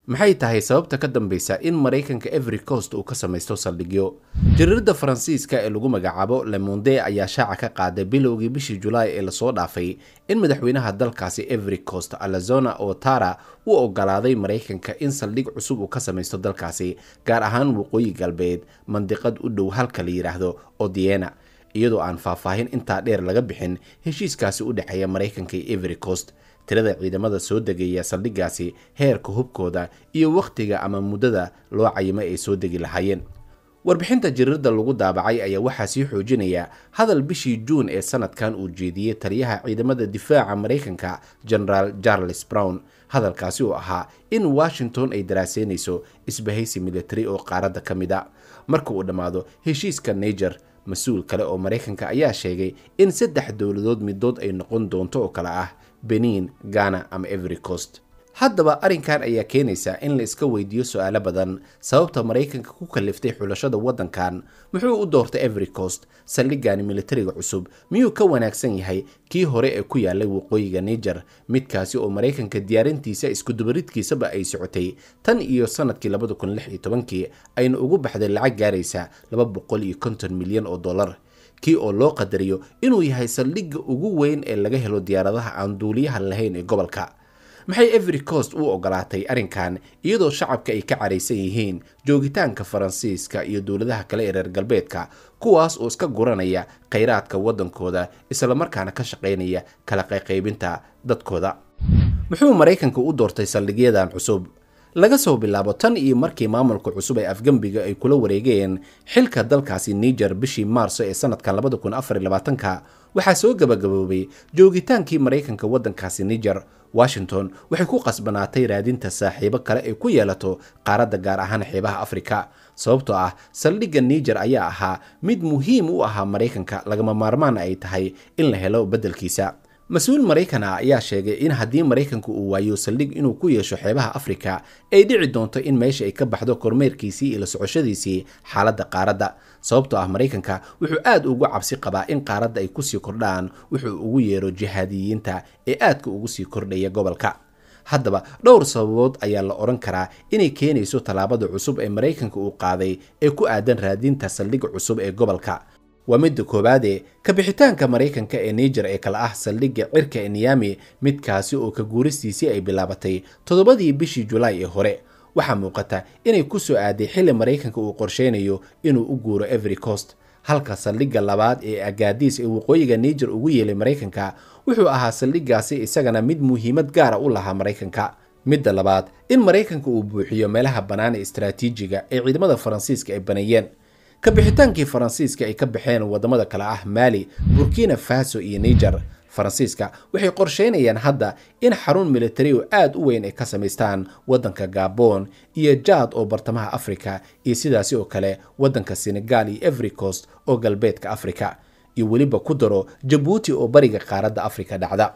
maxay tahay sababta ka dambeysa in maraykanka every coast uu ka samaysto saldhigyo jariirada faransiiska ee lagu magacaabo lemonde ayaa shaaca ka qaaday bilowgii bishii julaay ee lasoo dhaafay in madaxweynaha dalkaasi every coast alazona otara uu ogolaaday maraykanka in saldhig cusub uu ka samaysto dalkaasi gaar ahaan waqooyi galbeed mandiqad u dhow halka la yidhaahdo odiena iyadoo aan faahfaahin intaa dheer laga bixin heshiiskaasi u dhexeeya maraykanka iyo every coast tirada ciidamada soo degaya saldhiggaasi heerka hubkooda iyo wakhtiga ama muddada loo cayimay ay soo degi lahaayeen warbixinta jariirada lagu daabacay ayaa waxaa sii xoojinaya hadal bishii juun ee sanadkan uu jeediyey taliyaha ciidamada difaaca maraykanka generaal charles brown hadalkaasi oo ahaa in washington ay daraaseynayso isbahaysi militari oo qaaradda ka mid a marka uu dhammaado heshiiska niger mas-uul kale oo maraykanka ayaa sheegay in saddex dowladood midood ay noqon doonto oo kale ah benin ghana ama every coast haddaba arrinkan ayaa keenaysa in la iska weydiiyo su-aalo badan sababta maraykanka ku kaliftay xulashada waddankan muxuu u doortay every coast saldhigani militariga cusub miyuu ka wanaagsan yahay kii hore ee ku yaalay waqooyiga niger midkaasi oo maraykanka diyaarintiisa iskudubaridkiisaba ay socotay tan iyo sanadkii labada kun lix iyo tobankii ayna ugu baxday lacag gaaraysa laba boqol iyo konton milyan oo dollar kii oo loo qadariyo inuu yahay saldhigga ugu weyn ee laga helo diyaaradaha aan duuliyaha lahayn ee gobolka maxay every coast u ogolaatay arrinkan iyadoo shacabka ay ka caraysan yihiin joogitaanka faransiiska iyo dowladaha kale ee reer galbeedka kuwaas oo iska guranaya khayraadka waddankooda islamarkaana ka shaqaynaya kala qayqaybinta dadkooda muxuu maraykanka u doortay saldhigyadan cusub laga soo bilaabo tan iyo markii maamulka cusub ee afgembiga ay kula wareegeen xilka dalkaasi niger bishii maarso ee sanadkan labada kun afar iyo labaatanka waxaa soo gabagaboobay joogitaankii maraykanka waddankaasi niger washington waxay ku qasbanaatay raadinta saaxiibo kale ay ku yeelato qaaradda gaar ahaan xeebaha afrika sababtoo ah saldhigga niger ayaa ahaa mid muhiim u ahaa maraykanka lagama maarmaan ay tahay in la helo beddelkiisa mas-uul maraykan ah ayaa sheegay in haddii maraykanku uu waayo saldhig inuu ku yeesho xeebaha afrika ay dhici doonto in meesha ay ka baxdo kormeerkiisii iyo la socoshadiisii xaaladda qaaradda sababtoo ah maraykanka wuxuu aad ugu cabsi qabaa in qaaradda ay kusii kordhaan wuxuu ugu yeero jihaadiyiinta ee aadka ugu sii kordhaya gobolka haddaba dhowr sababood ayaa la odhan karaa inay keenayso tallaabada cusub ee maraykanka uu qaaday ee ku aadan raadinta saldhigga cusub ee gobolka waa midda koowaadee kabixitaanka maraykanka ee niger ee kale ah saldhigga cirka ee niyami midkaasi oo ka guuristiisii ay bilaabatay toddobadii bishii julaay ee hore waxaa muuqata inay ku soo aaday xilli maraykanka uu qorsheynayo inuu u guuro every coast halka saldhigga labaad ee agaadiis ee waqooyiga niger ugu yeelay maraykanka wuxuu ahaa saldhiggaasi isagana mid muhiimad gaara u lahaa maraykanka midda labaad in maraykanka uu buuxiyo meelaha bannaan ee istaraatiijiga ee ciidamada faransiiska ay baneeyeen kabixitaankii faransiiska ay ka baxeen waddamada kale ah maali burkina faso iyo niger faransiiska waxay qorsheynayaan hadda in xarun militari oo aad u weyn ay ka samaystaan waddanka gabon iyo jaad oo bartamaha afrika iyo sidaasi oo kale waddanka senegal iyo every coast oo galbeedka afrika iyo weliba ku daro jabuuti oo bariga qaaradda afrika dhacda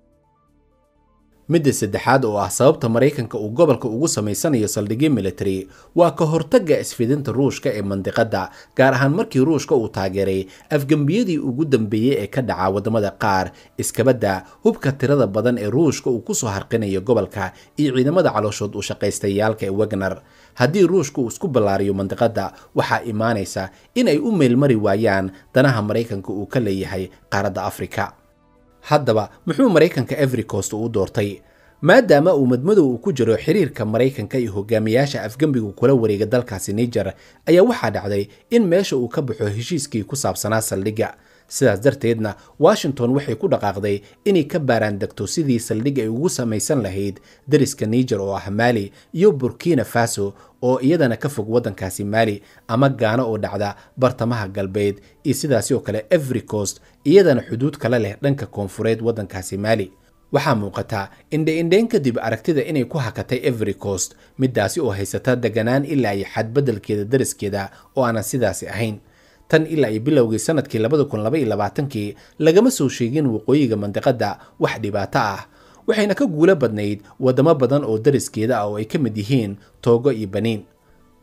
midda saddexaad oo ah sababta maraykanka uu gobolka ugu samaysanayo saldhigyo military waa ka hortagga isfidinta ruushka ee mandiqadda gaar ahaan markii ruushka uu taageeray afgembiyadii ugu dambeeyey ee ka dhaca waddamada qaar iskabadda hubka tirada badan ee ruushka uu kusoo harqinayo gobolka iyo ciidamada calooshood u shaqaystayaalka ee wagner haddii ruushka uu isku ballaariyo mandiqadda waxaa imaanaysa in ay u meelmari waayaan danaha maraykanka uu ka leeyahay qaaradda afrika haddaba muxuu maraykanka every coast u doortay maadaama uu madmadow uu ku jiro xiriirka maraykanka iyo hogaamiyaasha afgembigu kula wareega dalkaasi niger ayaa waxaa dhacday in meesha uu ka baxo heshiiskii ku saabsanaa saldhigga sidaas darteedna washington waxay ku dhaqaaqday inay ka baaraan degto sidii saldhig ay ugu samaysan lahayd dariska niger oo ah maali iyo burkina faso oo iyadana ka fog waddankaasi maali ama gaano oo dhacda bartamaha galbeed iyo sidaasi oo kale every coast iyadana xuduud kala leh dhanka koonfureed waddankaasi maali waxaa muuqata indhe-indheyn kadib aragtida inay ku hakatay every coast midaasi oo haysata deganaan ilaa iyo xadbeddelkeeda dariskeeda oo aanan sidaasi ahayn tan ilaa iyo bilowgii sanadkii labada kun laba iyo labaatankii lagama soo sheegin waqooyiga mandiqadda wax dhibaato ah waxayna ka guulo badnayd waddamo badan oo dariskeeda ah oo ay ka mid yihiin toogo iyo baniin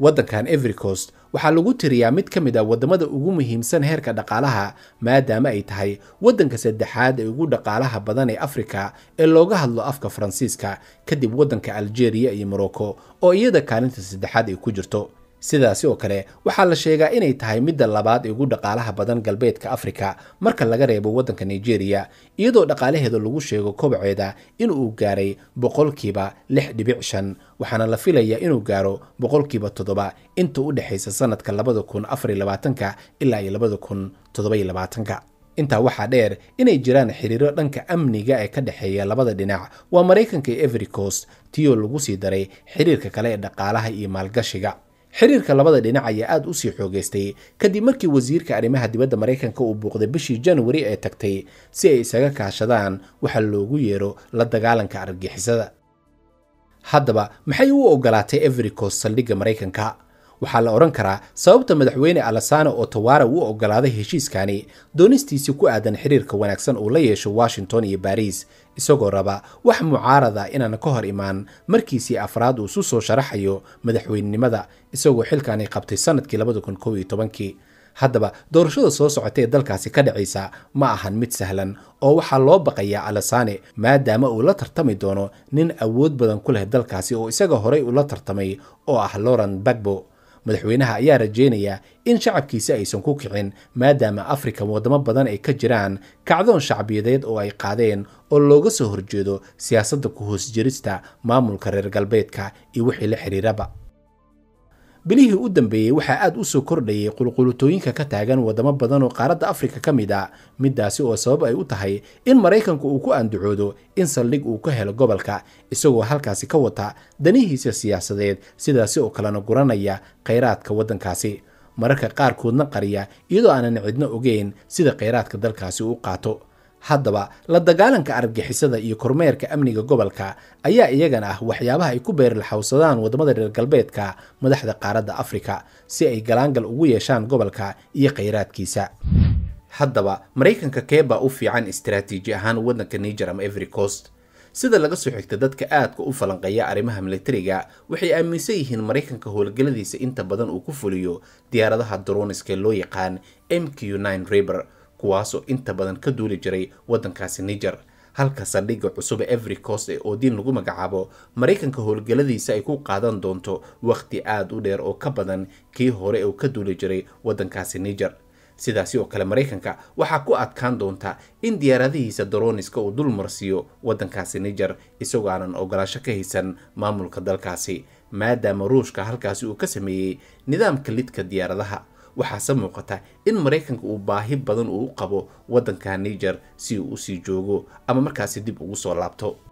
waddankan everycost waxaa lagu tiriyaa mid ka mid ah waddamada ugu muhiimsan heerka dhaqaalaha maadaama ay tahay waddanka saddexaad ee ugu dhaqaalaha badan ee afrika ee looga hadlo afka faransiiska kadib waddanka algeria iyo morocco oo iyada kaalinta saddexaad ay ku jirto sidaasi oo kale waxaa la sheegaa inay tahay midda labaad ee ugu dhaqaalaha badan galbeedka afrika marka laga reebo waddanka nigeria iyadoo dhaqaalaheeda lagu sheego kobaceeda inuu gaaray boqolkiiba lix dhibic shan waxaana la filayaa inuu gaaro boqolkiiba toddoba inta u dhexaysa sanadka labada kun afariy labaatanka ilaa iyo labada kun toddobayo labaatanka intaa waxaa dheer inay jiraan xiriiro dhanka amniga ee ka dhexeeya labada dhinac waa maraykanka iyo everycost tiyoo lagu sii daray xiriirka kale ee dhaqaalaha iyo maalgashiga xiriirka labada dhinac ayaa aad u sii xoogaystay kadib markii wasiirka arrimaha dibadda maraykanka uu buuqday bishii januari ee tagtay si ay isaga kaashadaan waxa loogu yeero la dagaalanka argagixisada haddaba maxay u ogolaatay everycost saldhigga maraykanka waxaa la odhan karaa sababta madaxweyne alasano otowara uu ogolaaday heshiiskani doonistiisii ku aadan xiriirka wanaagsan uu la yeesho washington iyo baris isagoo raba wax mucaarada inaan ka hor imaan markiisii afraad uu isu soo sharaxayo madaxweynenimada isagoo xilkani qabtay sanadkii labada kun kow iyo tobankii haddaba doorashada soo socota ee dalkaasi ka dhacaysa ma ahan mid sahlan oo waxaa loo baqayaa alasane maadaama uu la tartami doono nin awood badan ku leh dalkaasi oo isaga horey ula tartamay oo ah loren bagbo madaxweynaha ayaa rajeynaya in shacabkiisa aysan ku kicin maadaama afrika wadamo badan ay ka jiraan kacdoon shacbiyadeed oo ay qaadeen oo looga soo horjeedo siyaasadda ku hoos jirista maamulka reer galbeedka iyo wixii la xiriiraba bilihii u dambeeyey waxaa aad u soo kordhayay qulqulutooyinka ka taagan wadamo badan oo qaaradda afrika ka mid a middaasi oo sabab ay u tahay in maraykanku uu ku andacoodo in saldhig uu ka helo gobolka isagoo halkaasi ka wata danihiisa siyaasadeed sidaasi oo kalena guranaya khayraadka waddankaasi mararka qaarkoodna qariya iyadoo aanan cidno ogeyn sida khayraadka dalkaasi u qaato haddaba la dagaalanka argagixisada iyo kormeerka amniga gobolka ayaa iyagana ah waxyaabaha ay ku beerilxawsadaan waddamada reer galbeedka madaxda qaaradda afrika si ay galaangal ugu yeeshaan gobolka iyo khayraadkiisa haddaba maraykanka keebaa u fiican istaraatiiji ahaan waddanka niger ama everycost sida laga soo xigta dadka aadka u falanqeeya arrimaha militariga waxay aaminsan yihiin maraykanka howlgalladiisa inta badan uu ku fuliyo diyaaradaha droniska loo yaqaan m q riber kuwaasoo inta badan ka duuli jiray waddankaasi niger halka saldhigga cusub ee everycost ee oodiin lagu magacaabo maraykanka howlgalladiisa ay ku qaadan doonto wakhti aad u dheer oo ka badan kii hore uu ka duuli jiray waddankaasi niger sidaasi oo kale maraykanka waxaa ku adkaan doonta in diyaaradihiisa daroniska uu dul marsiiyo waddankaasi niger isagoo aanan ogolaasho ka haysan maamulka dalkaasi maadaama ruushka halkaasi uu ka sameeyey nidaamka lidka diyaaradaha waxaase muuqata in maraykanka uu baahi badan uu u qabo waddanka niger si uu usii joogo ama markaasi dib ugu soo laabto